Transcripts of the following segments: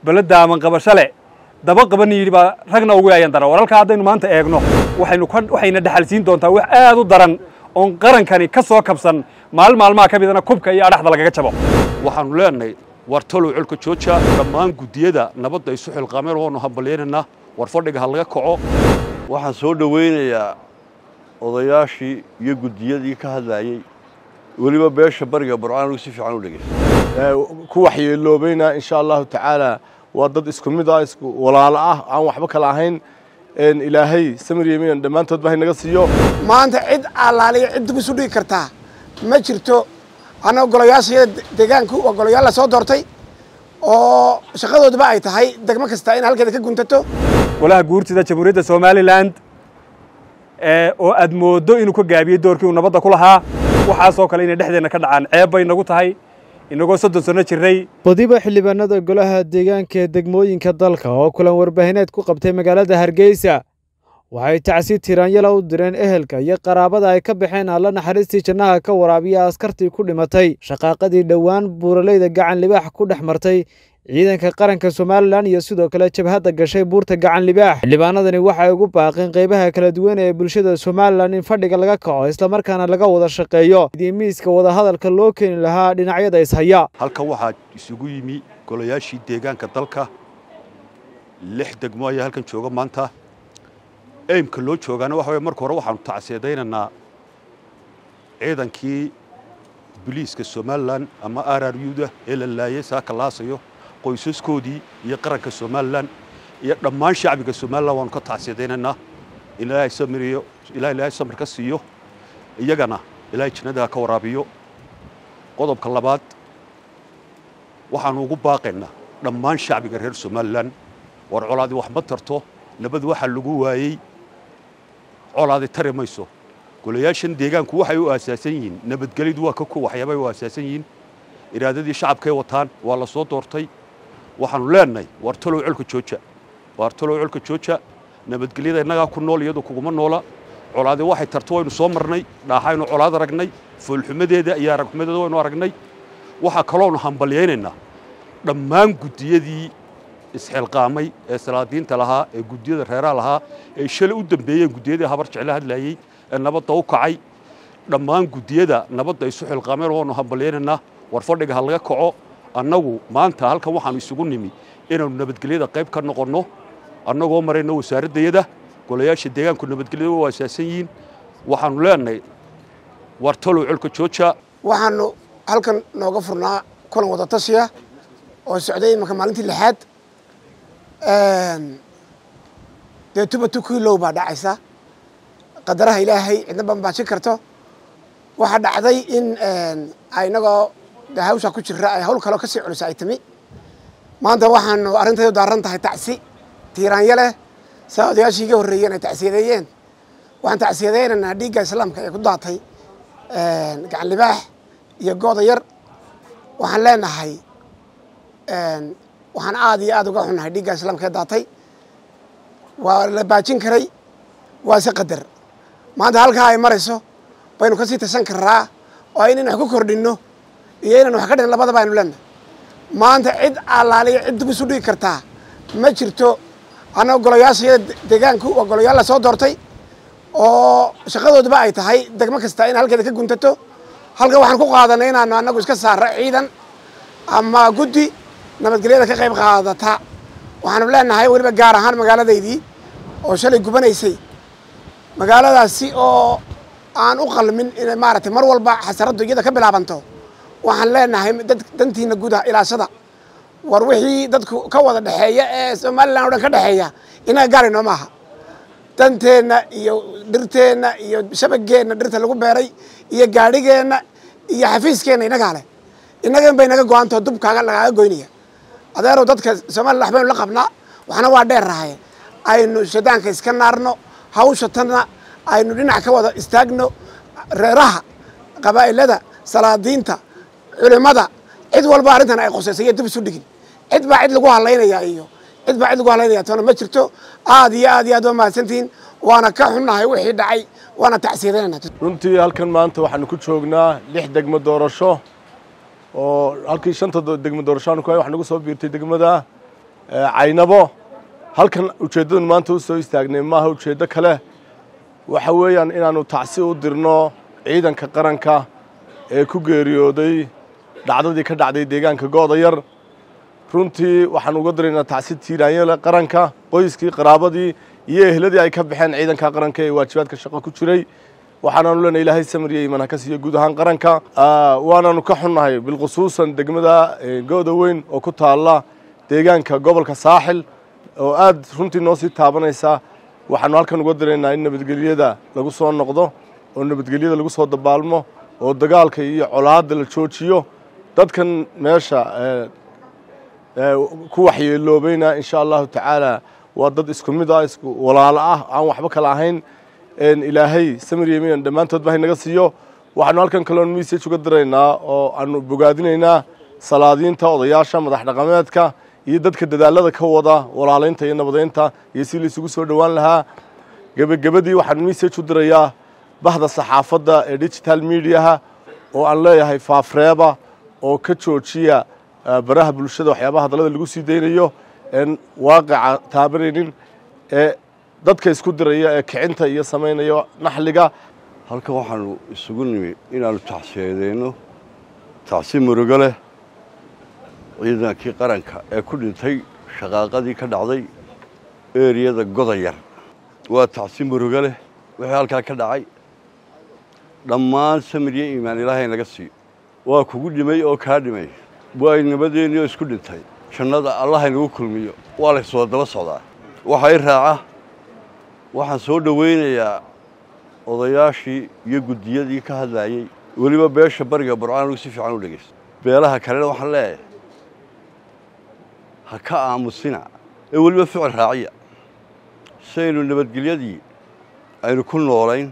beledda aman qabasho leh daba qaban yidhi baa ragna ugu yaayan daran waralkaa haddaynu maanta eegno waxaynu ka waxayna dhaxalsiin doontaa wax aad u daran oon qarankani ka soo kabsan maalin maalmaha ka midana kubka iyo adhaxda lagaga jabo waxaannu leenahay war talow colka jooja dhammaan guddiyada nabadda isu xilqaameen waanu hambalyaynaynaa war fadhiga ha laga kaco waxaan soo dhowaynayaa odayaashii iyo guddiyadii ka hadlayey weliba beesha bariga burcaanigu si fiican u dhegeysta ku waxyeeloobayna insha allahu tacaala waa dad isku mid ah isku walaalo ah aan waxba kala ahayn ilaahay samir yeminan dhammaantoodba haynaga siiyo maanta cid allaaliya cid dib isu dhigi kartaa ma jirto annaga golayaashayada deegaanku waa golayaal la soo doortay oo shaqadoodaba ay tahay degmo kasta in halkeeda ka guntato golaha guurtida jamhuuriyadda somalilan oo aad mooddo inuu ka gaabiyey doorkii uu nabadda ku lahaa waxaasoo kale inay dhexdeenna ka dhacaan ceeb bay nagu tahay inagoo soddon sanno jirnay badiba xildhibaanada golaha deegaanka ee degmooyinka dalka oo kulan warbaahineed ku qabtay magaalada hargeysa waxay tacsi tiraanyala u direen ehelka iyo qaraabada ay ka baxeen alla naxariistii jannaha ka waraabiya askartii ku dhimatay shaqaaqadii dhowaan buuraleyda gacan libaax ku dhex martay ciidanka qaranka somalilan iyo sidoo kale jabhadda gashay buurta gacan libaax xildhibaanadani waxay ugu baaqeen qaybaha kala duwan ee bulshada somalilan in fadhiga laga kaco islamarkaana laga wada shaqeeyo sidii miiska wadahadalka loo keeni lahaa dhinacyada ishaya halkan waxaa isugu yimi golayaashii deegaanka dalka lix degmo ayaa halkan jooga maanta eymka loo joogaana waxa weye marka hore waxaanu tacseedaynaynaa ciidankii biliiska somalilan ama r r u da ee la laayay saaka laasayo qoysaskoodii iyo qaranka somalilan iyo dhammaan shacbiga somalilan waanu ka tacsiidaynaynaa in ilaahay samiriyo ilaah ilaahay samir ka siiyo iyagana ilaahay jannada ka waraabiyo qodobka labaad waxaanu ugu baaqaynaa dhammaan shacbiga reer somalilan war colaadi wax ma tarto nabad waxaa lagu waayey colaadi tari mayso golayaashan deegaanku waxay u aasaasan yihiin nabadgelyadu waa ka ku waxyaabay u aasaasan yihiin iraadadii shacabkay wataan waa la soo doortay waxaanu leenahay war talow colka jooja war talow colka jooja nabadgelyada innagaa ku nool iyadu kuguma noola colaadi waxay tarto waynu soo marnay dhaaxaynu colaad aragnay foolxumadeeda iyo aragxumadeeda waynu aragnay waxaa kaloonu hambalyaynaynaa dhammaan guddiyadii isxilqaamay ee salaadiinta lahaa ee guddiyada reeraha lahaa ee shalay u dambeeyeen guddiyadii habar jecla hadlaayey ee nabadda u kacay dhammaan guddiyada nabadda isu xilqaameen waanu hambalyaynaynaa war fadhiga ha laga kaco annagu maanta halkan waxaanu isugu nimi inaannu nabadgelyada qayb ka noqonno annagoo marayno wasaaraddayada golayaasha deegaanku nabadgelyada u aasaasan yihiin waxaanu leenahay war talow colka jooja waxaanu halkan nooga furnaa kulan wada tashiya oo socday imanka maalintii lixaad dee tuba tukiilow baa dhacaysa qadaraha ilaahay cidna bambaajin karto waxaa dhacday in inagoo de hawshaa ku jira ay hawl kaloo kasii culisa ay timi maanta waxaanu arrintaydu daaran tahay tacsi tiiraanya leh saa odayaashii iga horreeyeen ay tacsiyadeeyeen waxaan tacsiyadaynaynaa dhiigga islaamka ee ku daatay gacan libaax iyo gooda yar waxaan leenahay waxaan aad iyo aad uga xunnahay dhiigga islaamka ee daatay waa la baajin karay waa se qadar maanta halkaa ay marayso baynu kasii tashan karraa oo inaynu wax ku kordhinno iyo inaynu wax ka dhin labadaba aynu leenahay maanta cid allaaliya cid dib isu dhigi kartaa ma jirto annaga golayaashayada deegaanku waa golayaal la soo doortay oo shaqadoodaba ay tahay degmo kasta in halkeeda ka guntato halkan waxaan ku qaadanay inaanu annagu iska saarro ciidan ama guddi nabadgelyada ka qayb qaadata waxaanu leenahay weliba gaar ahaan magaaladaydii oo shalay gubanaysay magaaladaasi oo aan u qalmin inay maaragtay mar walba xasaraddu iyada ka bilaabanto waxaan leenahay dad dantiina gudaha ilaashada war wixii dadku ka wada dhexeeya ee somalilan o dhan ka dhexeeya inaga gaaraynoo maaha danteenna iyo dhirteenna iyo shabageenna dhirta lagu beeray iyo gaadhigeenna iyo xafiiskeenna inagaa leh innagan bay naga go-antao dubkaaga lagaaga goynaya adeerow dadka somalilan waxbaynu la qabnaa waxna waa dheer rahaye aynu shadaanka iska naarno hawsha tanna aynu dhinac ka wada istaagno reeraha qabaa'ilada salaadiinta culimmada cid walba arrintan ay qosaysa iyo dib isu dhigin cid baa cid lagu hadlaynaya iyo cid baa cid lagu hadlaynaya toona ma jirto aad iyo aad iyo aad waa mahadsantihiin waana ka xunnahay wixii dhacay waana tacsiyadanayna runtii halkan maanta waxaanu ku joognaa lix degmo doorasho oo halkii shanta degmo doorasho aanu ku hay wax nagu soo biirtay degmada caynabo halkan ujeeddadun maanta u soo istaagnay maaha ujeeddo kale waxa weeyaan inaannu tacsi u dirno ciidanka qaranka ee ku geeriyooday dhacdadii ka dhacday deegaanka go'dayar runtii waxaan uga diraynaa tacsi tiiraanyele qaranka qoyskii qaraabadii iyo ehladii ay ka baxeen ciidanka qaranka ee waajibaadka shaqo ku jiray waxaanaanu leenahay ilaahay samriya iman ha ka siiyo guud ahaan qaranka waanaanu ka xunnahay bilkhusuusan degmada gooda weyn oo ku taalla deegaanka gobolka saaxil oo aad runtii noo sii taabanaysa waxaanu halkan uga diraynaa in nabadgelyada lagu soo noqdo oo nabadgelyada lagu soo dabaalmo oo dagaalka iyo colaadda la joojiyo dadkan meesha ku waxyeeloobayna insha allahu tacaala waa dad isku mid ah isku walaalo ah aan waxba kala ahayn ilaahay samir yeminan dhammaantoodba haynaga siiyo waxaanu halkan kaloon message uga diraynaa oo aanu bogaadinaynaa salaadiinta odayaasha madax dhaqameedka iyo dadka dadaalada ka wada walaalaynta iyo nabadeynta iyo si laysugu soo dhowaan lahaa gebagabadii waxaan message u dirayaa bahda saxaafadda ee digital mediaha oo aan leeyahay faafreeba oo ka joojiya baraha bulshada waxyaabaha hadallada lagu sii daynayo een waaqica taabanaynin ee dadka isku diraya ee kicinta iyo samaynaya naxliga halkan waxaanu isugu nimi inaannu tacsiyadeynno tacsi murugo leh ciidankii qaranka ee ku dhintay shaqaaqadii ka dhacday eriyada godayar waa tacsi murugo leh wixii halkaa ka dhacay dhammaan samir iyo iimaan ilaahay naga siiyo waa kugu dhimay oo kaa dhimay waa nabadeennii oo isku dhintay jannada allahay nagu kulmiyo waa layswada daba socdaa waxaa i raaca waxaan soo dhowaynayaa odayaashii iyo guddiyadii ka hadlaayey weliba beesha bariga burcaan anigu si fiican u dhegaysto beelaha kalena waxaan leeyahay ha ka aamusina ee weliba ficil raaciya si aynu nabadgelyadii aynu ku noolayn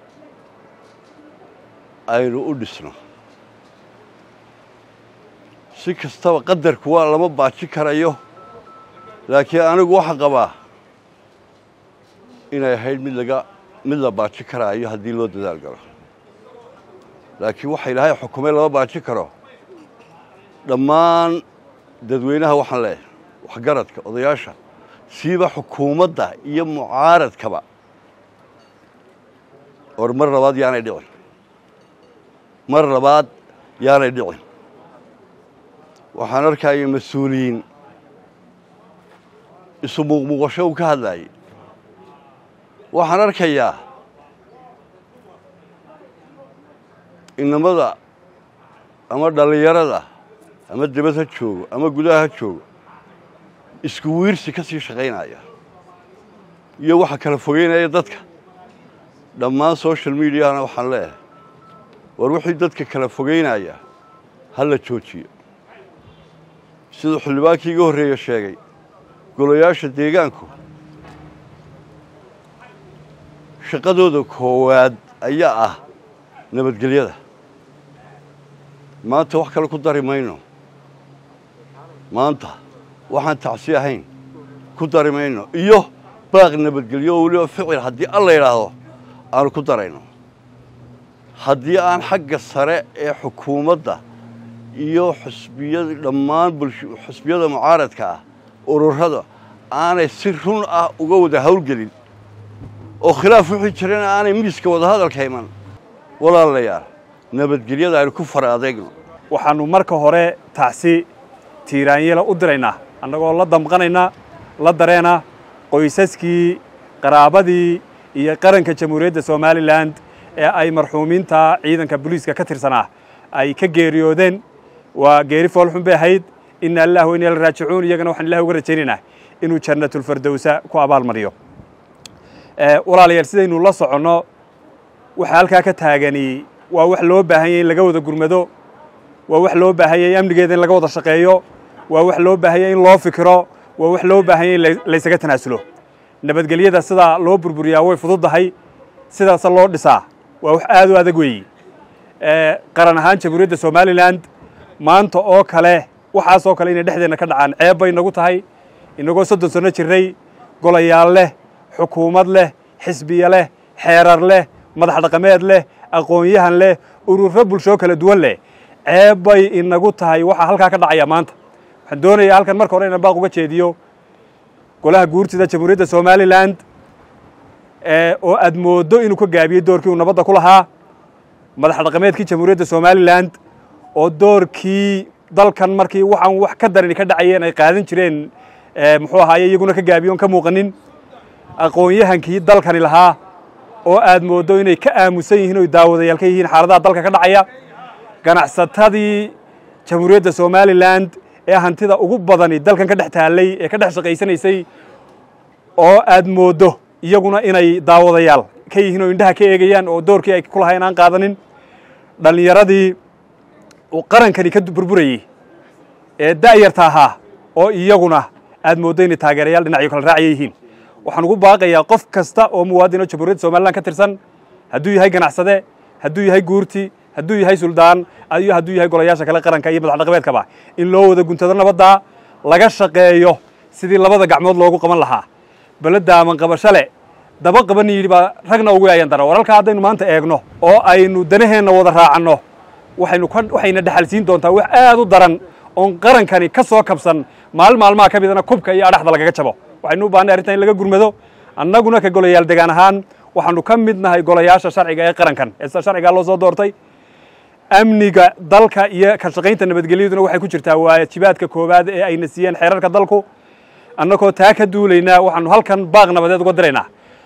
aynu u dhisno si kastaba qadarku waa lama baaji karayo laakiin anigu waxaa qabaa inay ahayd mid laga mid la baaji karaayo haddii loo dadaal galo laakiin waxa ilaahay xukumay lama baaji karo dhammaan dadweynaha waxaan leeyahay waxgaradka odayaasha siiba xukuumadda iyo mucaaradkaba or mar labaad yaanay dhicin mar labaad yaanay dhicin waxaan arkaya mas-uuliyiin isu muuqmuuqasho uu ka hadlaayey waxaan arkayaa inamada ama dhallinyarada ama debad ha joogo ama gudaha ha joogo isku wiirsi ka sii shaqaynaya iyo waxa kala fogeynaya dadka dhammaan social mediahana waxaan leeyahay war wixii dadka kala fogeynaya ha la joojiyo siduu xildhibaankii iga horreeye sheegay golayaasha deegaanku shaqadooda koowaad ayaa ah nabadgelyada maanta wax kale ku dari mayno maanta waxaan tacsi ahayn ku dari mayno iyo baaq nabadgelyo oo weliba ficil haddii alla yidhaahdo aanu ku darayno haddii aan xagga sare ee xukuumadda iyo xusbiyada dhammaan xusbiyada mucaaradka ah ururada aanay si run ah uga wada hawlgelin oo khilaaf wixii jirana aanay miiska wadahadalka iman walaalayaal nabadgelyada aynu ku fara adeegno waxaannu marka hore tacsi tiiraanyela u diraynaa annagoo la damqanayna la dareena qoysaskii qaraabadii iyo qaranka jamhuuriyadda somalilan ee ay marxuumiinta ciidanka booliiska ka tirsanaa ay ka geeriyoodeen waa geeri foolxun bay ahayd ina allah wa inna la raajicuun iyagana waxaan ilahi uga rajaynaynaa inuu jannatulfardowsa ku abaalmariyo walaalayaal sidaynu la soconno waxa halkaa ka taagani waa wax loo baahan yay in laga wada gurmado waa wax loo baahan yay amnigeeda in laga wada shaqeeyo waa wax loo baahan yay in loo fikiro waa wax loo baahan yay in laysaga tanaasulo nabadgelyada sidaa loo burburiyaa way fududdahay sidaasa loo dhisaa waa wax aad u adag weeyi qaran ahaan jamhuuriyadda somalilan maanta oo kale waxaasoo kale inay dhexdeenna ka dhacaan ceeb bay nagu tahay inagoo soddon sanno jirray golayaal leh xukuumad leh xisbiya leh xeerar leh madax dhaqameed leh aqoon-yahan leh ururo bulshoo kala duwan leh ceeb bay inagu tahay waxaa halkaa ka dhacaya maanta waxaan doonayaa halkan marka hore inaan baaq uga jeediyo golaha guurtida jamhuuriyadda somalilan oo aad mooddo inuu ka gaabiyey doorkii uu nabadda ku lahaa madax dhaqameedkii jamhuuriyadda somalilan oo doorkii dalkan markii waxaan wax ka darani ka dhacayeen ay qaadan jireen muxuu ahaaye iyaguna ka gaabiyoon ka muuqanin aqoon-yahankii dalkani lahaa oo aad mooddo inay ka aamusan yihiin oy daawadayaal ka yihiin xaaladaha dalka ka dhacaya ganacsatadii jamhuuriyadda somalilan ee hantida ugu badani dalkan ka dhex taallay ee ka dhex shaqaysanaysay oo aad mooddo iyaguna inay daawadayaal ka yihiin oo indhaha ka eegayaan oo doorkii ay ku lahayn aan qaadanin dhallinyaradii uu qarankani ka burburayey ee da'yarta ahaa oo iyaguna aad mooddo inay taageerayaal dhinacyo kala raacaya yihiin waxaan ugu baaqayaa qof kasta oo muwaadin oo jamhuuriyadda somalilan ka tirsan hadduu yahay ganacsade hadduu yahay guurti hadduu yahay suldaan iyo hadduu yahay golayaasha kale qaranka iyo madax dhaqameedkaba in loo wada guntado nabadda laga shaqeeyo sidii labada gacmood loogu qaban lahaa beledda aman qabashale daba qaban yidhi baa ragna ugu yaayan dara waralkaa haddaynu maanta eegno oo aynu danaheenna wada raacanno waxaynu waxayna dhexalsiin doontaa wax aad u daran oon qarankani ka soo kabsan maalin maalmaha ka midana kubka iyo adhaxda lagaga jabo waxaynu u baahnay arrintan in laga gurmado annaguna ka golayaal degaan ahaan waxaanu ka mid nahay golayaasha sharciga ee qarankan ee sharcigaa loo soo doortay amniga dalka iyo ka shaqaynta nabadgelyaduna waxay ku jirtaa waajibaadka koowaad ee ayna siiyeen xeerarka dalku annagoo taa ka duulaynaa waxaanu halkan baaq nabadeed uga diraynaa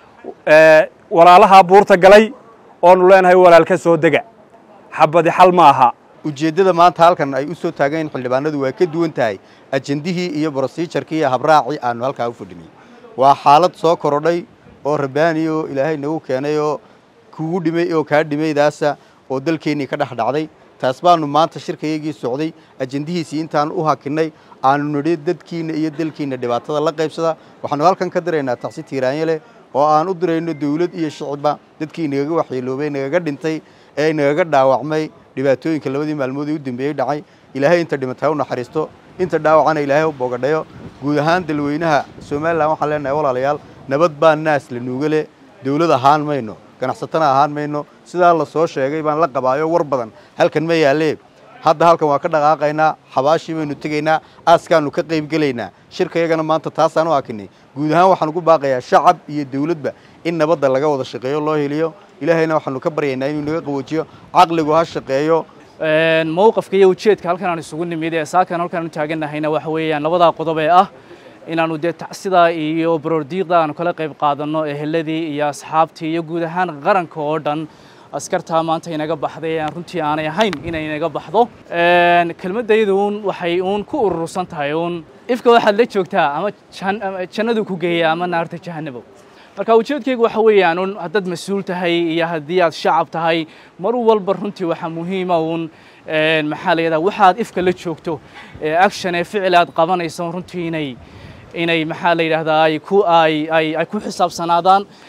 walaalaha buurta galay oonu leenahay walaalka soo dega xabadi xal ma aha ujeeddada maanta halkan ay u soo taagan xildhibaanadu waa ka duwan tahay ajendihii iyo brosijarkii iyo habraacii aanu halkaa u fadhinay waa xaalad soo korodhay oo rabbaani oo ilaahay nagu keenay oo kugu dhimay oo kaa dhimaydaasa oo dalkeennii ka dhex dhacday taas baanu maanta shirkayagii socday ajendihiisii intaan u hakinnay aanu nidhi dadkiinna iyo dalkiinna dhibaatada la qaybsada waxaanu halkan ka diraynaa taxsi tiiraanye leh oo aan u dirayno dawlad iyo shicibba dadkii nagaga waxyeeloobay nagaga dhintay ee nagaga dhaawacmay dhibaatooyinka labadii maalmood ee u dambeeyey dhacay ilaahay inta dhimatay u naxariisto inta dhaawacana ilaahay u bogadhayo guud ahaan dalweynaha somalilan waxaan leenahay walaalayaal nabad baa naas la nuuga leh dawlad ahaan mayno ganacsatana ahaan mayno sidaa la soo sheegay baan la qabaayo war badan halkan ma yaalee hadda halkan waa ka dhaqaaqaynaa xabaashii baynu tegaynaa aaskaanu ka qaybgelaynaa shirkayagana maanta taasaan u hakinay guud ahaan waxaan ugu baaqayaa shacab iyo dawladba in nabadda laga wada shaqeeyo loo heliyo ilaahayna waxaanu ka baryaynaa inuu naga qaboojiyo caqligu ha shaqeeyo mowqafka iyo ujeedka halkan aan isugu nimid ee saakan halkaan u taagannahayna waxa weeyaan labadaa qodob ee ah inaanu dee tacsidaa iyo baroordiiqda aanu kala qayb qaadanno eheladii iyo asxaabtii iyo guud ahaan qaranka oo dhan askartaa maanta inaga baxday aan runtii aanay ahayn inay inaga baxdo kelmaddaydu uun waxay uun ku urursan tahay uun ifka waxaad la joogtaa ama jannadu ku geeya ama naarta jahanabo marka ujeedkaygu waxa weeyaan un haddaad mas-uul tahay iyo haddii aad shacab tahay mar walba runtii waxaa muhiima uun maxaa la yidhaha waxaad ifka la joogto action ee ficil aad qabanayso runtii inay inay maxaa la yidhahdaa ay ku ay ay ay ku xisaabsanaadaan